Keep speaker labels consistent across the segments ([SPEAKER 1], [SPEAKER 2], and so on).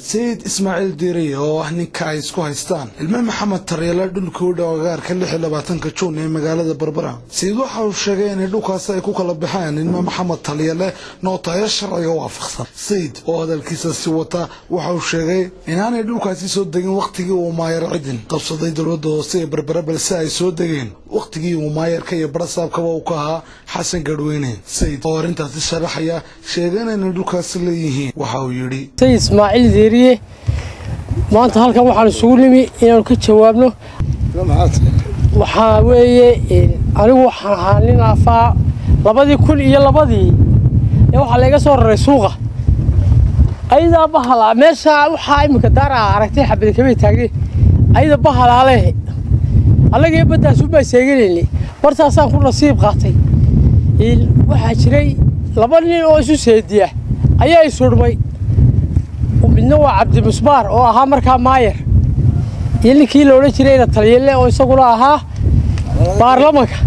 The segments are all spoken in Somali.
[SPEAKER 1] sayid ismaaciil diiriye oo ah ninka ay isku haystaan ilme maxamed taryeele dhulka u dhow agaarka lix iyo labaatanka juun ee magaalada berbera sayid waxa uu sheegay inay dhulkaasi ay ku kala baxeen ilme maxamed taryele nootayo sharciga waafaqsan sayid oo hadalkiisa si wata waxa uu sheegay inaanay dhulkaasi soo degin wakhtigii uu maayar cidin qabsaday dowladda hoose ee berbera balse ay soo degeen wakhtigii uu maayarka iyo barasaabkaba uu ka ahaa xasan gadhweyne sayid oo arrintaasi sharaxaya sheegeen inay dhulkaasi leeyihiin waxa uu yidhi
[SPEAKER 2] sayid ismaaciil deeriye maanta halkan waxaan isugu nimi inaanu ka jawaabno waxaa weeye anigu waxaan ahaa nin afaa labadii kun iyo labadii ee waxaa layga soo raray suuqa ayadaa bahala meesha waxaa iminka daara aragtay xabadi kamay taagneen ayada bahalaale annagii baddaasuunbaa seeganayna bartaasaan ku nasiib qaatay waxaa jiray laba nin oo isu seediya ayaa isudhmay midna waa cabdimusbaar oo ahaa markaa maayar iyo ninkii la odhan jirayna taliyelle oo isaguna ahaa baarlamanka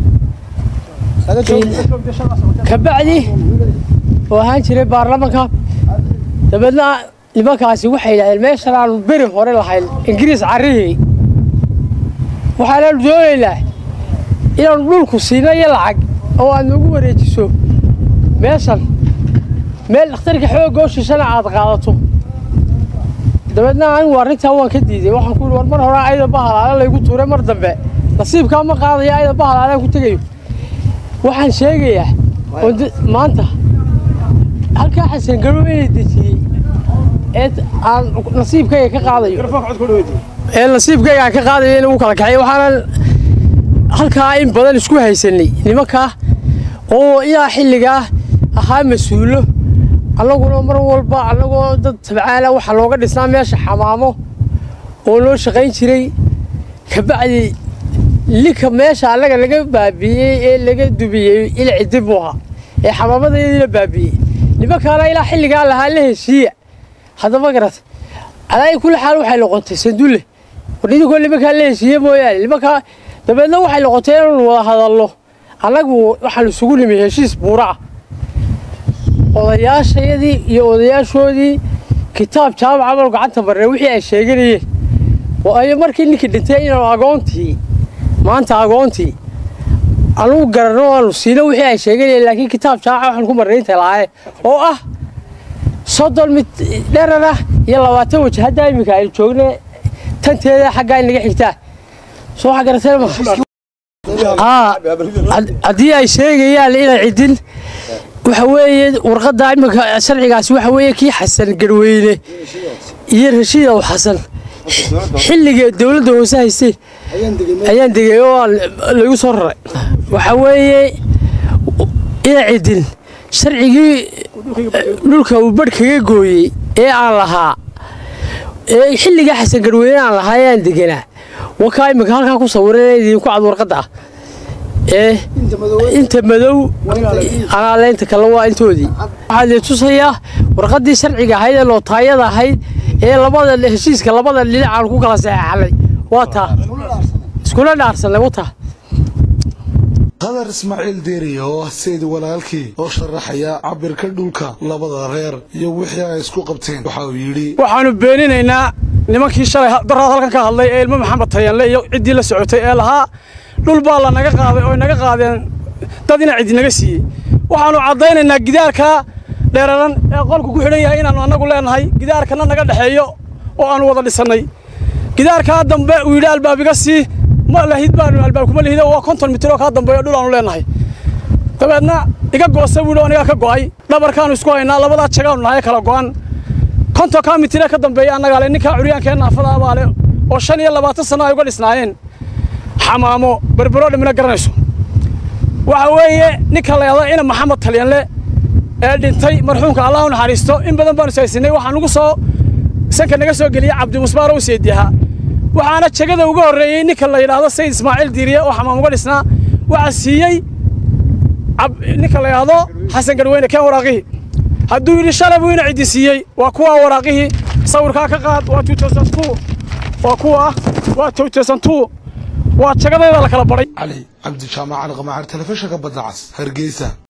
[SPEAKER 2] kabacdi oo ahaan jiray baarlamanka dabeedna nimankaasi waxay yidhahdeen meeshan aanu beri hore lahayn ingiriis carrihii waxaanaanu doonaynaa inaanu dhulku siino iyo lacag oo aad noogu wareejiso meeshan meel dhakhtarka xoogoo shishana aad qaadato dabeedna anigu arrintaa waan ka diiday waxaan ku yidhi war mar hore ayda bahalaale laygu tuuray mar dambe nasiibkaa ma qaadayo ayda bahalaalaan ku tegayo waxaan sheegayaa oo maanta halkaa xasan garow inay dejiyey ee aan nasiibkayga ka qaadayo ee nasiibkayga aan ka qaadayo in ugu kala kaxay waxaanan halkaa in badan isku haysanay nimankaa oo ilaa xilligaa ahaa mas-uulo annaguna mar walba annagoo dad tabcaala waxaa looga dhisnaa meesha xamaamo oo noo shaqayn jiray kabacdi linka meesha annaga laga baabi'iyey ee laga dubiyey ilci dib u ahaa ee xamaamadayadii la baabi'iyey nimankaana ilaa xilligaa lahaa la heshiiya haddaba garat alaayi kulli xaal waxay noqotay sandulle war idinkoo nimankaa la heshiiye mooyaane nimankaa dabeedna waxay noqotay inaanu wada hadalno annagu waxaan isugu nimi heshiis buura ah odayaashayadii iyo odayaashoodii kitaab jaamaca mal gacanta marnay wixii ay sheeganayeen waayo markii ninkii dhintay inaanu agoontii maanta agoontii anugu garanno aanu siino wixii ay sheeganayeen laakiin kitaab jaamaca waxaan ku marnay inta laaye oo ah soddon mid dherar ah iyo labaatan waj haddaa iminka aynu joogne tanteeda xaggaa in naga xigtaa soo waxa garateen ma haddii ay sheegayaan inay cidin waxa weeye warqadda iminka sharcigaasi waxa weeye kii xasan garweyne iyo rashiid aw xasan xilliga dowladda hoose haystay ayaan degay oo lagu soo raray waxa weeye ina cidin sharcigii dhulka uu badh kaga gooyey ee aan lahaa ee xilligaa xasan garweyne aan lahaa ayaan deganaa wakaa iminka halkaa ku sawiran idinku cad warqadda ah ee inta madow anaaleynta kale waa intoodii waxaa lee tusayaa warqaddii sharciga ahayd ee lootaayada ahayd ee labada heshiiska labada dhinacaan ku kala saxeexanay waa taa iskula dhaarsanay wataa
[SPEAKER 1] qadar ismaaciil deeriye oo ah sayid walaalkii oo sharaxaya cabirka dhulka labada reer iyo wixii ay isku qabteen waxa uu yidhi
[SPEAKER 3] waxaannu beeninaynaa nimankii shalay daraad halkan ka hadlay ee ilmo maxamed tayanle iyo ciddii la socotay ee lahaa dhul baa la naga qaaday oo naga qaadeen dad ina cidi naga siiyey waxaannu caddaynaynaa gidaarkaa dheeraran ee qolku ku xidhan yahay inaannu annagu leenahay gidaarkana naga dhexeeyo oo aannu wada dhisannay gidaarkaa dambe uu yidhi albaab iga sii ma lahid baanu albaab kuma lihid waa konton mitir oo kaa dambeeyo dhul aanu leenahay dabeedna iga goosa buu yidhi anigaa ka go'ay dhabarkaannu isku haynaa labadaa jagaannu nahay kala go'an konton kaa mitiree ka dambeeya annagaa le ninkaa curyaankee naafada abaa le oo shan iyo labaatan sanno ay uga dhisnaayeen xamaamo berbero dhimina garanayso waxa weeye ninka la yahdo ina maxamed talyanle ee dhintay marxuumka allah u naxariisto in badan baanu saysinay waxaa nugu soo sanka naga soo geliyey cabdimusbaar oo seediyaha waxaana jegada uga horreeyey ninka la yidhaahdo sayid ismaaciil diiriye oo xamaam uga dhisnaa waxaa siiyey ninka la yidhaahdo xasan garweyne keen waraaqihii hadduu yidhi shalay buu ina ciddi siiyey waa kuwaa waraaqihii sawirkaa ka qaad waa waa kuwa waa waa jagadeeda la kala badhay
[SPEAKER 1] cali cabdi jaamac alqamacar telefishinka badda cas hargeysa